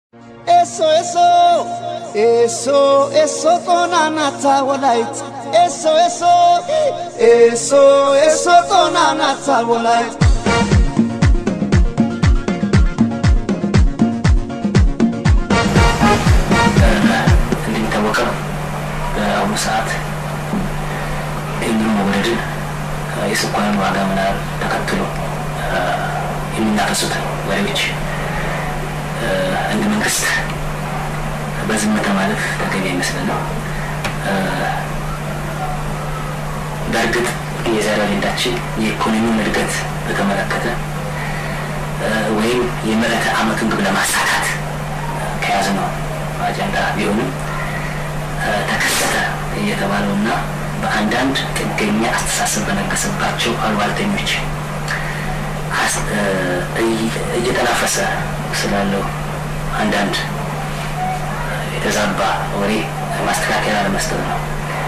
Eso, eso, eso, eso tonanata ወላይት eso, eso, eso, eso tonanata ወላይት እንደሚታወቀው በአሁኑ ሰዓት የኑሮ መውደድን የስኳርን ዋጋ መናር ተከትሎ የሚናፈሱት ወሬዎች እንደ መንግስት በዝምታ ማለፍ ተገቢ አይመስለንም። በእርግጥ የዛሬ አጀንዳችን የኢኮኖሚውን እድገት በተመለከተ ወይም የምዕተ ዓመቱን ግብ ለማሳካት ከያዝነው አጀንዳ ቢሆንም ተከሰተ እየተባለውና በአንዳንድ ጥገኛ አስተሳሰብ በነገሰባቸው አሉባልተኞች እየተናፈሰ ስላለው አንዳንድ የተዛባ ወሬ ማስተካከያ ለመስጠት ነው።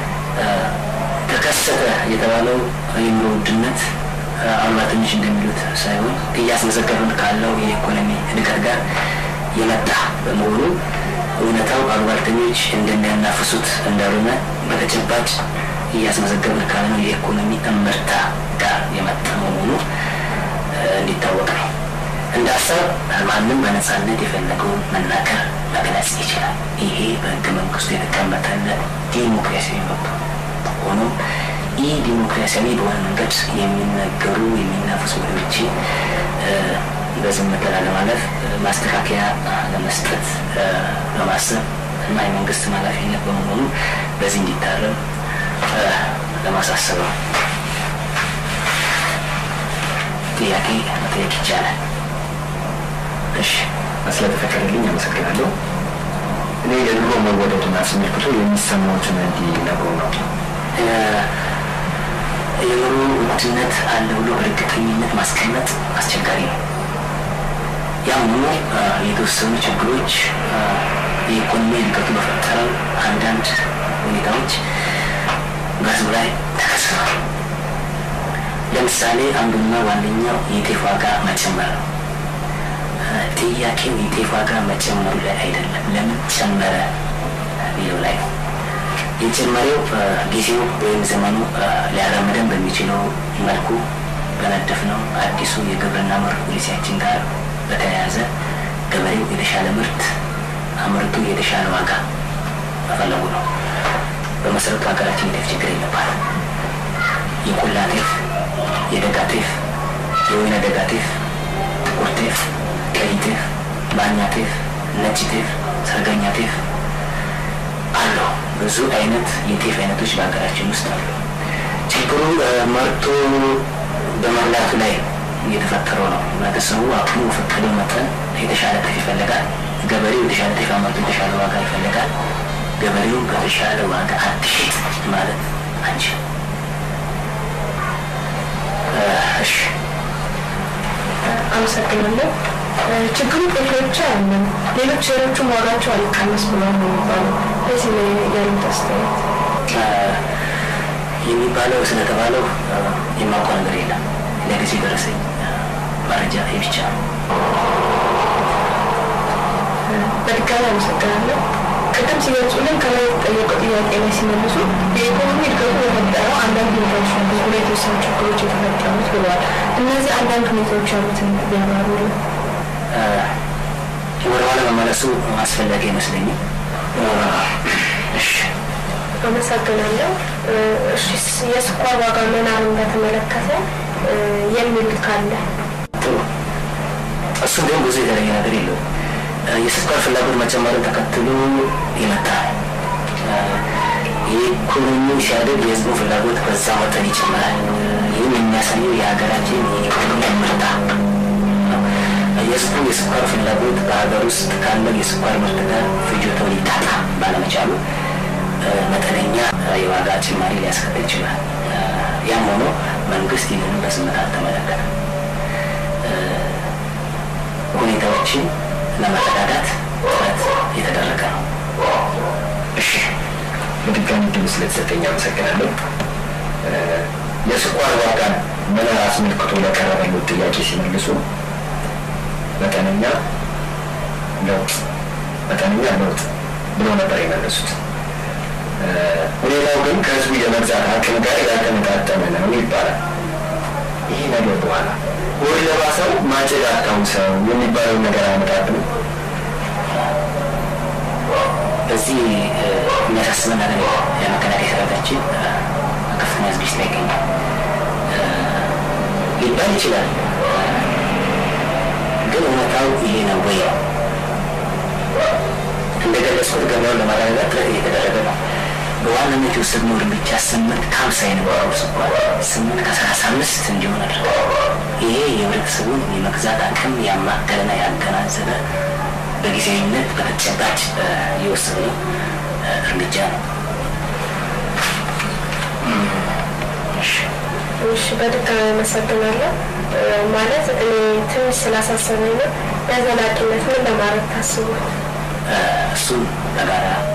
ተከሰተ የተባለው የኑሮ ውድነት አሉባልተኞች እንደሚሉት ሳይሆን እያስመዘገብን ካለው የኢኮኖሚ እድገት ጋር የመጣ በመሆኑ እውነታው አሉባልተኞች እንደሚያናፍሱት እንዳልሆነ በተጨባጭ እያስመዘገብን ካለው የኢኮኖሚ እምርታ ጋር የመጣ መሆኑ እንዲታወቅ ነው። እንደ ሀሳብ ማንም በነጻነት የፈለገውን መናገር መግለጽ ይችላል። ይሄ በህገ መንግስቱ የተቀመጠለት ዲሞክራሲያዊ መብት ሆኖም ይህ ዲሞክራሲያዊ በሆነ መንገድ የሚነገሩ የሚናፈሱ ወሬዎችን በዝምታ ላለማለፍ ማስተካከያ ለመስጠት በማሰብ እና የመንግስት ኃላፊነት በመሆኑ በዚህ እንዲታረም ለማሳሰብ ነው። ጥያቄ መጠየቅ ይቻላል። እሺ፣ ስለተፈቀደልኝ አመሰግናለሁ። እኔ የኑሮ መወደድን አስመልክቶ የሚሰማዎትን እንዲነግሩ ነው። የኑሮ ውድነት አለ ብሎ በእርግጠኝነት ማስቀመጥ አስቸጋሪ ነው። ያም ሆኖ የተወሰኑ ችግሮች የኢኮኖሚ እድገቱ በፈጠረው አንዳንድ ሁኔታዎች በህዝቡ ላይ ተከስተዋል። ለምሳሌ አንዱና ዋነኛው የጤፍ ዋጋ መጨመር ነው። ጥያቄው የጤፍ ዋጋ መጨመሩ ላይ አይደለም፣ ለምን ጨመረ የሚለው ላይ ነው። የጨመሬው ጊዜው ወይም ዘመኑ ሊያራምደን በሚችለው መልኩ በነደፍነው አዲሱ የግብርና ምርት ፖሊሲያችን ጋር በተያያዘ ገበሬው የተሻለ ምርት አምርቶ የተሻለ ዋጋ መፈለጉ ነው። በመሰረቱ ሀገራችን የጤፍ ችግር የለባት። የቆላ ጤፍ፣ የደጋ ጤፍ፣ የወይነ ደጋ ጤፍ፣ ጥቁር ጤፍ፣ ቀይ ጤፍ፣ ባኛ ጤፍ፣ ነጭ ጤፍ፣ ሰርገኛ ጤፍ አሉ። ብዙ አይነት የጤፍ አይነቶች በሀገራችን ውስጥ አሉ። ችግሩ መርቶ በመብላቱ ላይ እየተፈጠረው ነው። ህብረተሰቡ አቅሙ በፈቀደው መጠን የተሻለ ጤፍ ይፈልጋል። ገበሬው የተሻለ ጤፍ አመርቶ የተሻለ ዋጋ ይፈልጋል። ገበሬው በተሻለ ዋጋ አትሽጥ ማለት አንችልም። እሺ፣ አመሰግናለሁ። ችግሩ ጤፍ ብቻ አይደለም፣ ሌሎች ሌሎቹም ዋጋቸው አልቀነስ ብሏል ነው የሚባለው። በዚህ ላይ ያሉት አስተያየት የሚባለው ስለተባለው የማውቀው ነገር የለም። ለጊዜ ደረሰኝ መረጃ ይህ ብቻ ነው። በድጋሚ አመሰግናለሁ። ቅድም ሲገልጹልን ከላይ የተጠየቀው ጥያቄ ላይ ሲመልሱ የኢኮኖሚ እድገቱ የፈጠረው አንዳንድ ሁኔታዎች ነው፣ ብዙ ላይ የተወሰኑ ችግሮች የተፈጠሩት ብለዋል። እነዚህ አንዳንድ ሁኔታዎች ያሉትን ቢያብራሩልን። ወደኋላ መመለሱ አስፈላጊ አይመስለኝም። እሺ አመሰግናለሁ። እሺ የስኳር ዋጋ መናርን በተመለከተ የሚል ካለ ጥሩ። እሱ እንዲሁም ብዙ የተለየ ነገር የለውም። የስኳር ፍላጎት መጨመርን ተከትሎ የመጣ የኢኮኖሚ ሲያደግ የህዝቡ ፍላጎት በዛ መጠን ይጨምራል። ይህም የሚያሳየው የሀገራችን የኢኮኖሚ ምርታ የህዝቡ የስኳር ፍላጎት በሀገር ውስጥ ካለው የስኳር ምርት ጋር ፍጆታው ሊጣጣ ባለመቻሉ መጠነኛ የዋጋ ጭማሪ ሊያስከትል ይችላል። ያም ሆኖ መንግስት ይህንን በዝምታ አልተመለከተም። ሁኔታዎችን ለመረዳዳት ጥረት የተደረገ ነው። እሺ፣ በድጋሚ ድል ስለተሰጠኝ አመሰግናለሁ። የስኳር ዋጋን መናር አስመልክቶ ለቀረበሉት ጥያቄ ሲመልሱ መጠነኛ ነው መጠነኛ ለውጥ ብለው ነበር የመለሱት። ሁኔታው ግን ከህዝቡ የመግዛት አቅም ጋር ያልተመጣጠነ ነው ይባላል። ይህ ነገር በኋላ ወር ለባሰው ማጭድ አታውሰው የሚባለውን ነገር አያመጣብንም። በዚህ የሚያሳስበን ነገር የመከላከያ ሰራዊታችን ከፍተኛ ዝግጅት ላይ ይገኛል ሊባል ይችላል። ግን እውነታው ይሄ ነው ወይ? እንደገለጽኩት ገበያውን ለማረጋጋት ጥረት እየተደረገ ነው። በዋናነት የወሰድነው እርምጃ ስምንት ከሀምሳ የነበረው ስኳር ስምንት ከሰላሳ አምስት እንዲሆን አድርገዋል። ይሄ የህብረተሰቡን የመግዛት አቅም ያማከለና ያገናዘበ በጊዜያዊነት በተጨባጭ የወሰድነው እርምጃ ነው። እሺ በድጋሚ አመሰግናለሁ። ማለት እኔ ትንሽ ስላሳሰበኝ ነው። ለዘላቂነት ምን ለማድረግ ታስቧል? እሱን በጋራ